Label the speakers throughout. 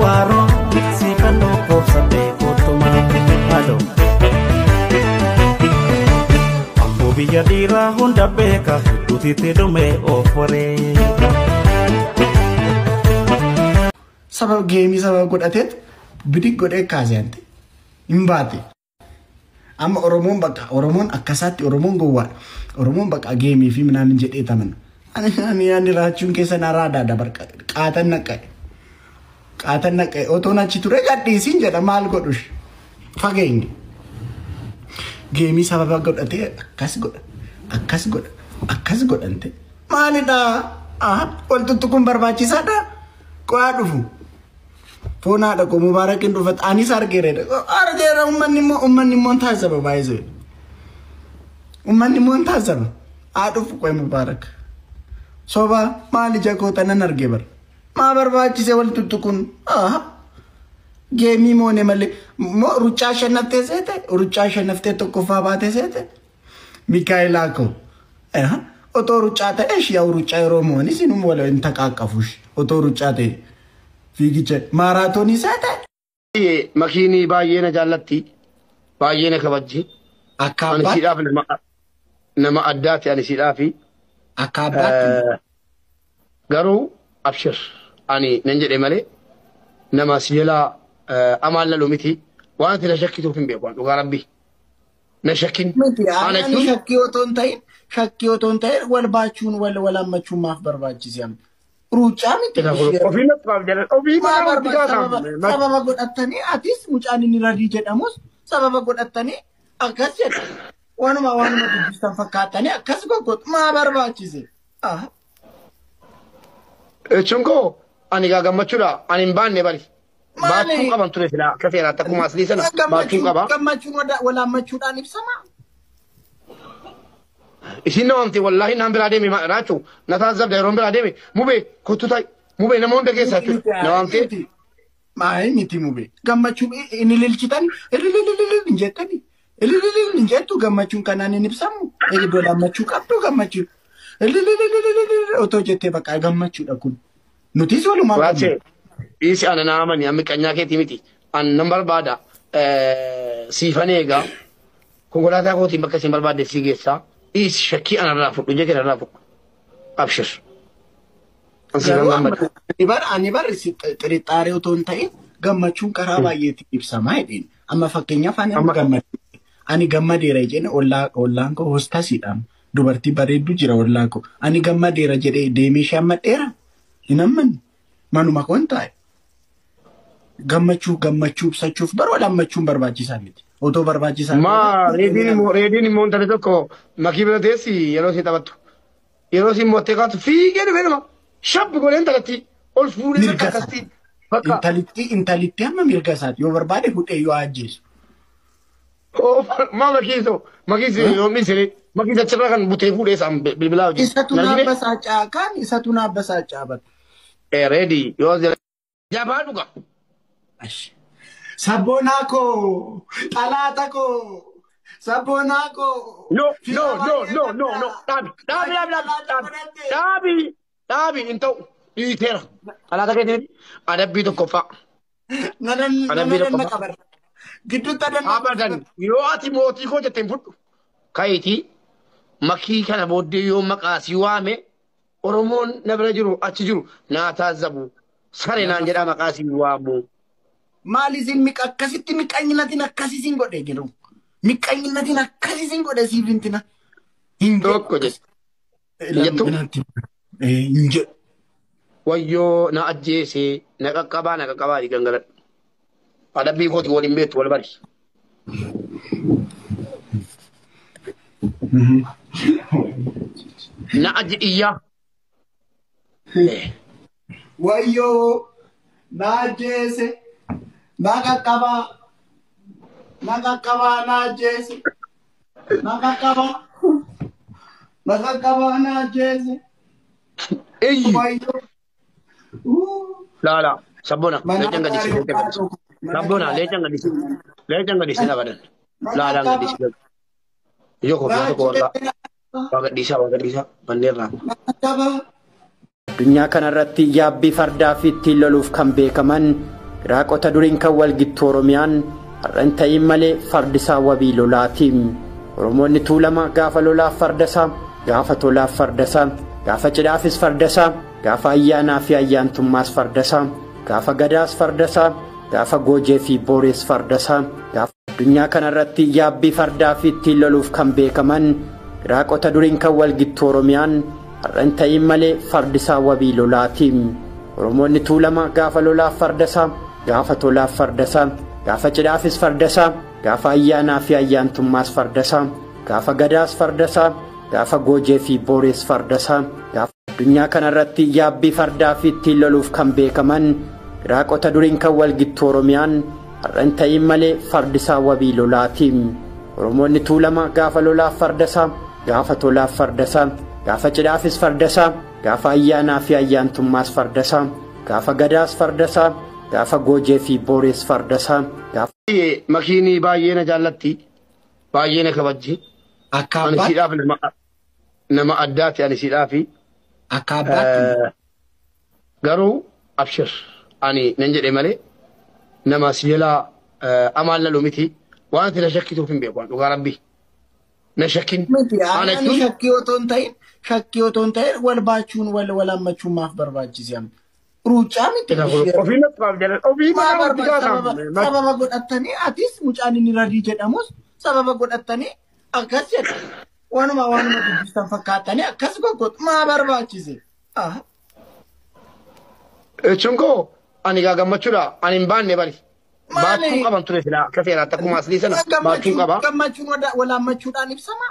Speaker 1: waaroo siifan lakkoofsadhee koottuma haaloo. Amboo biyya dhiiraa hunda beeka hedduutitti dhume oofuree.
Speaker 2: Sababa geemii sababa godhateet bidig godhee kaasee ante hin baate. Amma Oromoon bakka Oromoon akkasaatti Oromoon gowwaadha. Oromoon bakka geemii fi minaan jedhee taman. Ani ani raachuun keessa na raadaa dabar qaatan naqqa'e. Qaatan naqqa'e otoon achi ture gadhiisiin jedha maal godhush fageenye. Geemii sababa godhatee akkas godha akkas godha akkas godhante maalidhaa waltuttu kun barbaachisaadha qo'aa dhufu. Foon haadha koo mubaarakiin dhufat anis argeera argeera ummanni immoo ummanni immoo taasisa baay'isee. Ummanni immoo taasisa haa dhufu qo'e mubaarak. Soba maali jakoota nan arge bara. Maa barbaachise waltuttu kun geemii moone malee moo ruccaa shannaftee seete ruccaa shannaftee tokkoffaa baatee seete. Mikaayilaa koo otoo ruccaa ta'e yaa'u ruccaa yeroo mooni sinum wala hin taqaaqqafush otoo ruccaa ta'e. fiigicha maaraatoonii isaa ta'e.
Speaker 3: Makiinii baay'ee na jaallatti. Baay'ee na kabajji.
Speaker 2: Akka
Speaker 3: Ani
Speaker 2: abbaatti.
Speaker 3: siidhaaf nama nama addaati ani siidhaafi.
Speaker 2: Akka abbaatti.
Speaker 3: Garuu abshir ani nan jedhe malee nama si jalaa amaan lalu miti. Waan ati na shakkituuf hin beeku dhugaa rabbi. Na shakkin.
Speaker 2: Miti
Speaker 3: Ana
Speaker 2: ani
Speaker 3: jechuun
Speaker 2: shakkii otoo hin ta'in shakkii otoo hin ta'in wal baachuun wal wal hammachuun maaf barbaachise amma. Ruuccaa miti.
Speaker 3: ofii naqaaf jedhan ofii
Speaker 2: Maa
Speaker 3: nama itti
Speaker 2: barbaachisa
Speaker 3: gaafatamu.
Speaker 2: sababa godhattanii atis mucaan inni radii jedhamus sababa godhattanii akkas jedha. Waanuma waanuma dubbistan fakkaatanii akkas goggotu maa barbaachise. Ah.
Speaker 3: Jechuun koo ani gaa gammachuudha ani hin baanne bari.
Speaker 2: Maali?
Speaker 3: Baachuu qaban ture silaa akka seeraatti akkuma aslii sana baachuu qaba.
Speaker 2: Gammachuun wada- wal hammachuudhaan ibsama.
Speaker 3: Isin nama amte wallaahi naan biraa deeme raachuu na taasisabda yeroo biraa deeme mubee kottu ta'i mubee nama hunda keessaa jechuudha nama amte
Speaker 2: Maayi miti mube. Gammachuun inni ililchitan ililililil hin jettani. Ilililil hin jettu gammachuun kanaan hin ibsamu. Iddoo lammachuu qabdu gammachuun. Ililililil otoo jettee bakka gammachuudha kun. Nutis walumaa
Speaker 3: Waachee dhiisi ana naa amani amma qanyaa keetii miti an nan barbaada siifan eegaa konkolaataa kootiin bakka isin barbaadde sii geessaa dhiisi shakkii anarraa fudhu ija kee irraa fudhu abshir. An siifan gammada.
Speaker 2: Ani bar ani bar xirixaaree otoo hin ta'in gammachuun karaa baay'eetiin ibsamaa jedheen. Amma fakkeenyaaf ani
Speaker 3: Amma-
Speaker 2: gammade. Ani gammadeera jedheen ollaa ollaan koo hostasiidhaan dubartii bareeddu jira ollaan koo. Ani gammadeera jedhee deemee ishee hammadheera. Hin hammanne. Manuma koo hin taa'e. Gammachuu gammachuu ibsachuuf bara wal hammachuun barbaachisaa miti. Otoo barbaachisaa
Speaker 3: Maa reediin immoo reediin immoo intala tokko makii bira teessi yeroo ishee taphattu yeroo isheen mo'attee kaatu fiigee dhufee nama shabbi godhee intalatti ol fuudhee
Speaker 2: Mirga
Speaker 3: bakka
Speaker 2: isaa.
Speaker 3: akkasitti bakka
Speaker 2: intalitti intalitti amma mirga isaati yoo barbaade hudhee yoo ajjeesu.
Speaker 3: maa makiiso makiisi yoo misiri makiisa achirraa kan butee fuudhee isaan bilbilaa hojii.
Speaker 2: Isatu naabba saacaa kan isatu naabba saacaa bara.
Speaker 3: Reedii yoo jabaa dhuga.
Speaker 2: Sabboonaa koo xalaata koo sabboonaa koo.
Speaker 3: No no no no no no dhaabi dhaabi dhaabi dhaabi dhaabi dhaabi dhaabi hin ta'u dhiiteera. Alaata keetiin adabbii tokkoffaa.
Speaker 2: Nanan
Speaker 3: Adabbii
Speaker 2: nanan
Speaker 3: tokko.
Speaker 2: qabar. Gidduutti adan
Speaker 3: Abadan yoo ati mootii koo jetteen fudhu. Kayitii makii kana booddee yoo maqaa si waame Oromoon na bira jiru achi jiru naa taazzabu. Sare naan jedhaa maqaa si waamu.
Speaker 2: Maal isin miqa akkasitti miqaanyinatiin akkasisin godhe jedhu. Miqaanyinatiin akkasisin godhe siif hintina. Hin
Speaker 3: Tokko jedhe. jettu?
Speaker 2: Hin jedhu.
Speaker 3: Wayyoo na ajjeesee na qaqqabaa na qaqqabaa di gangaladhu. Adabbii kooti waliin beektu wal bari. Na aji iyyaa.
Speaker 2: Wayyoo na ajjeese na qaqqabaa na qaqqabaa na ajjeese na qaqqabaa na qaqqabaa na ajjeese
Speaker 3: Iyyi.
Speaker 2: wayyoo. Uu.
Speaker 3: Laala. Sabbona.
Speaker 2: Mana
Speaker 3: Leechan gadisi. Leechan gadisi. Sabbona. Leechan gadisi. Leechan gadisi abadan. Laalaan gadisi. Ijoo koo fiyaa tokko warraa. Waa gadhiisaa waa gadhiisaa. Banneerraa.
Speaker 2: Na qaqqabaa.
Speaker 4: Addunyaa kanarratti yaabbii fardaa fi ittiin loluuf kan beekaman Firaaqota duriin kan walgittu Oromiyaan har'a hin ta'in malee fardisaa wabii lolaatiin. Oromoonni tuulama gaafa lolaaf fardasaa, gaafa tolaaf fardasaa, gaafa cidhaafis fardasaa, gaafa ayyaanaa fi ayyaantummaas fardasaa, gaafa gadaas fardasaa, gaafa goojee fi boorees fardasaa, gaafa addunyaa kanarratti yaabbii fardaa fi ittiin loluuf kan beekaman firaaqota duriin kan walgittu Oromiyaan har'a hin ta'in malee fardisaa wabii lolaatiin. Oromoonni tuulama gaafa lolaaf fardasaa, gaafa tolaaf fardasaa, gaafa cidhaafis fardasaa, gaafa ayyaanaa fi ayyaantummaas fardasaa, gaafa gadaas fardasaa, gaafa goojee fi boorees fardasaa, gaafa addunyaa kanarratti yaabbii fardaa fi ittiin loluuf kan beekaman firaaqota duriin kan walgittu Oromiyaan har'a hin ta'in malee fardisaa wabii lolaatiin. Oromoonni tuulama gaafa lolaaf fardasaa, gaafa tolaaf fardasaa, gaafa cidhaafis fardasaa, gaafa ayyaanaa fi ayyaantummaas fardasaa, gaafa gadaas fardasaa, gaafa goojee fi boorees fardasaa, gaafa
Speaker 3: Makiinii baay'ee na jaallatti. Baay'ee na kabajji.
Speaker 2: Akka
Speaker 3: Ani
Speaker 2: abbaatti
Speaker 3: siidhaaf nama nama addaati ani siidhaafi.
Speaker 2: akka abbaatti
Speaker 3: Garuu abshir ani nan jedhe malee nama si jalaa amaan lalu miti. Waan ati na shakkituuf hin beeku dhugaa rabbi. Na shakkin.
Speaker 2: miti
Speaker 3: Ana
Speaker 2: ani
Speaker 3: jechuun
Speaker 2: shakkii otoo hin ta'in shakkii otoo hin ta'in wal baachuun wal wal hammachuun maaf barbaachise amma ruucaa miti
Speaker 3: ofii naqaaf jala ofii
Speaker 2: Maa
Speaker 3: maqaa
Speaker 2: barba- sababa
Speaker 3: gaafa.
Speaker 2: sababa godhattanii atis mucaan inni radii jedhamus sababa godhattanii akkas jedha waanuma waanuma dubbistan fakkaatanii akkas goggotu maa barbaachise Ah,
Speaker 3: Jechuun koo ani gaa gammachuudha ani hin baanne bari.
Speaker 2: Maali?
Speaker 3: Baachuu qaban ture silaa akka seeraatti akkuma aslii sana baachuu
Speaker 2: gammachuun
Speaker 3: qaba.
Speaker 2: gammachuun wada- wal hammachuudhaan ibsama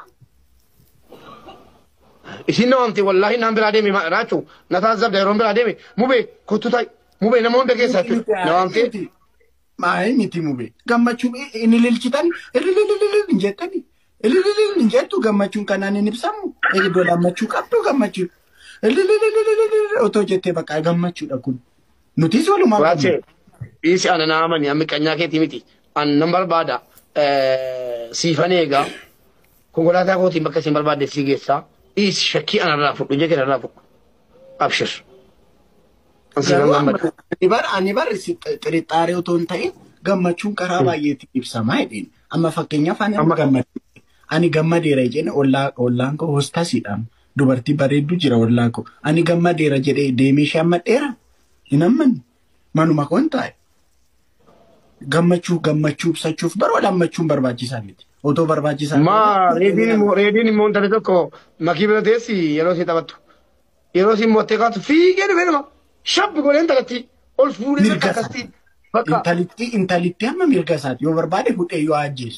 Speaker 3: Isin nama amte wallaahi naan biraa deeme raachuu na taasisabda yeroo biraa deeme mubee kottu ta'i mubee nama hunda keessa jechuudha nama amte
Speaker 2: Miti. Maayi miti mube gammachuun inni lilchitan ililililil hin jettani ilililil hin jettu gammachuun kanaan hin ibsamu eegdoo gammachuu qabdu gammachuun ililililil otoo jettee bakka gammachuudha kun nutis walumaa
Speaker 3: Waachee dhiisi ana naa amani amma qanyaa keetii miti an nan barbaada siifan eegaa konkolaataa kootiin bakka isin barbaadde sii geessaa dhiisi shakkii anarraa fudhu jee kenarraa fudhu abshir. An siifan gammadu.
Speaker 2: Ani bar ani bar xirixaaree otoo hin ta'in gammachuun karaa baay'eetiin ibsamaa jedheen amma fakkeenyaaf ani
Speaker 3: Amma-
Speaker 2: gammadu ani gammadeera jedheen ollaa ollaan koo hostasiidhaan dubartii bareedduu jira ollaan koo ani gammadeera jedhee deemee ishee ammadheera hin ammanne manuma koon taa'e gammachuu gammachuu ibsachuuf bara wal hammachuun barbaachisaa miti otoo barbaachisaa
Speaker 3: Maa reediin immoo reediin immoo intala tokko makii bira teessi yeroo ishee taphattu yeroo isheen mo'attee kaatu fiigee dhufee nama shabbi godhee intalatti ol fuudhee
Speaker 2: Mirga
Speaker 3: bakka akkasii bakka
Speaker 2: intalitti intalitti amma mirga isaati yoo barbaade fudhee yoo ajjeesu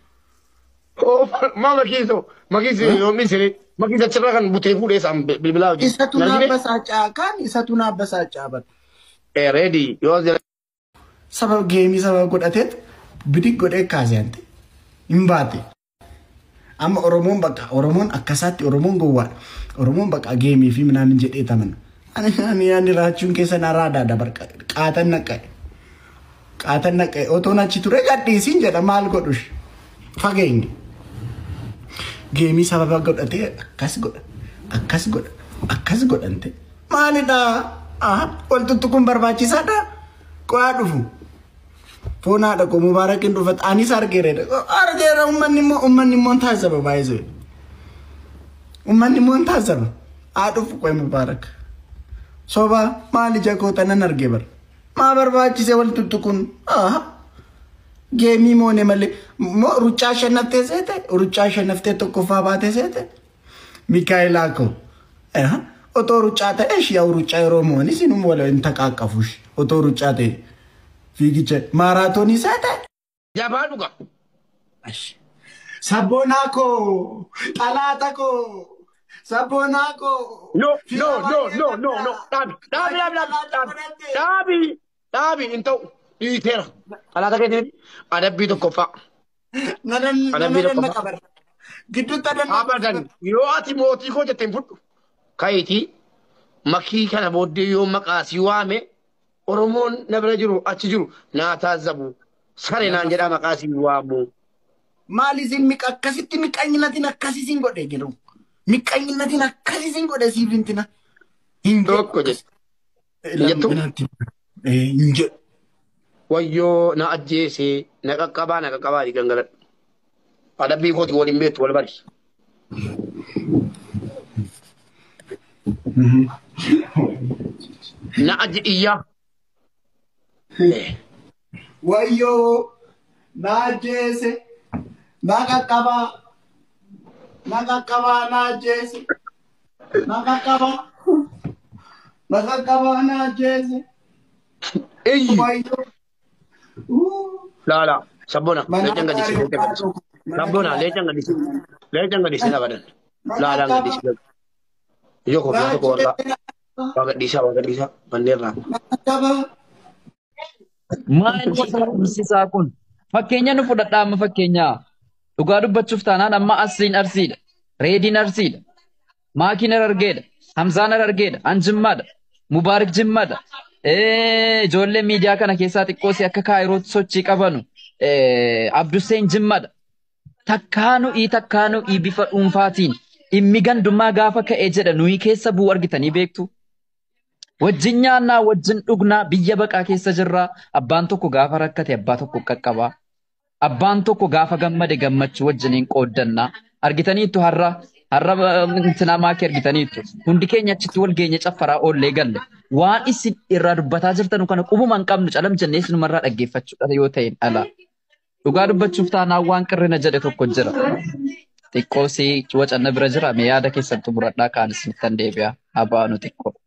Speaker 3: maa makiiso makiisi yoo misiri makiisi achirraa kan butee fuudhee isaan bilbilaa hojii.
Speaker 2: isatu naabbasaacaa kaan isatu naabbasaacaa bara
Speaker 3: Reedii yoo jira
Speaker 2: sababa geemii sababa godhateet bidig godhee kaasante hin baate. Amma Oromoon bakka Oromoon akkasaatti Oromoon gowwaadha. Oromoon bakka geemii fi minaamin jedhee taman. Ani ani ani raachuun keessa na raadaa dabar qaatan naqqa'e. Qaatan naqqa'e otoon achi ture gadhiisiin jedha maal godhush fageenye. Geemii sababa godhatee akkas godha akkas godha akkas godhante maalidhaa? Ah, waltuttu kun barbaachisaadha. Qo'aa dhufu. Foon haadha koo mubaarakiin dhufat anis argeera. Argeera uummanni immoo uummanni immoo taasisa baay'isee. Uummanni immoo taasisa. Haa dhufu qo'e mubaarak. Soba maali jakoota nan arge bara. Maa barbaachise waltuttu kun? Ah. Geemii moone malee moo ruccaa shannaftee seete ruccaa shannaftee tokkoffaa baatee seete. Mikaayilaa koo. Eh, Otoo ruccaa ta'e shiyaa ruccaa yeroo mo'an isinuma wala hin taqaaqqafush. Otoo ruccaa ta'e. Fiigicha maaraatoonii seete.
Speaker 3: jabaa dhuga.
Speaker 2: Sabboonaa koo xalaata koo sabboonaa koo.
Speaker 3: No no no no no no dhaabi dhaabi dhaabi dhaabi dhaabi dhaabi hin ta'u dhiiteera. Alaata keetiin adabbii tokkoffaa.
Speaker 2: Nadan
Speaker 3: Adabbii
Speaker 2: nadan
Speaker 3: tokko.
Speaker 2: na qabar. Gidduutti adan
Speaker 3: Abadan yoo ati mootii koo jetteen fudhu kayitii makii kana booddee yoo maqaa si waame Oromoon na bira jiru achi jiru naa taazzabu sare naan jedhaa maqaa si waamu.
Speaker 2: Maal isin miqa akkasitti miqaanyinatiin akkas isin godhe jiru. Miqaanyinatiin akkas isin godhe siif hintina. Hin
Speaker 3: Tokko jedhe. jettu?
Speaker 2: Hin jedhu.
Speaker 3: wayyoo na ajjeesee na qaqqabaa na qaqqabaa jedhi gangaladhu. Adabbii kooti waliin beektu wal bari. Na ajji iyyaa.
Speaker 2: Wayyoo na ajjeese na qaqqabaa na qaqqabaa na ajjeese na qaqqabaa na qaqqabaa na ajjeese
Speaker 3: Eyyi.
Speaker 2: wayyoo. Uu.
Speaker 3: Laala. Sabbona.
Speaker 2: Mana
Speaker 3: Leencan gadisi.
Speaker 2: gaarii
Speaker 3: Leencan gadisi. Sabbona. Leencan gadisi. Leencan gadisi na badan. Laalaan gadisi. Ijoo koo biyya tokko warraa. Waa gadhiisaa waa gadhiisaa. Manneerraa.
Speaker 2: Na qaqqabaa.
Speaker 5: Maal barsiisaa kun? Fakkeenya nu fudhadhaa amma fakkeenyaa. Dhugaa dubbachuuf taanaan amma asiin arsiidha. Reediin arsiidha. Maakiin arargeedha. Hamzaan arargeedha. Anjimmaadha. Mubaarik jimmaadha. Ijoollee miidiyaa kana keessaa xiqqoosi akka kaayirootti sochii qabanu. Abduseen jimmaadha. Takkaanu'ii takkaanu'ii bifa dhuunfaatiin dhimmi gandummaa gaafa ka'ee jedha nuyi keessa bu'u argitanii beektu. Wajjin nyaannaa, wajjin dhugnaa, biyya baqaa keessa jirraa. Abbaan tokko gaafa rakkate abbaa tokko qaqqabaa. Abbaan tokko gaafa gammade gammachuu wajjiniin qooddannaa. Argitaniittu har'a har'a intinaa maakii argitaniittu. Hundi keenya achitti wal geenya caffaraa oollee galle. Waan isin irraa dubbataa jirtan kana qubuma hin qabnu calam jennee isinumarraa dhaggeeffachuudha yoo ta'e dhala. Dhugaa dubbachuuf taanaan waan qirrina jedhe tokko jira. Xiqqoo si wacanna bira jira mee yaada keessan xumuradhaa kaan isinittan deebi'a. Abaanu xiqqoo.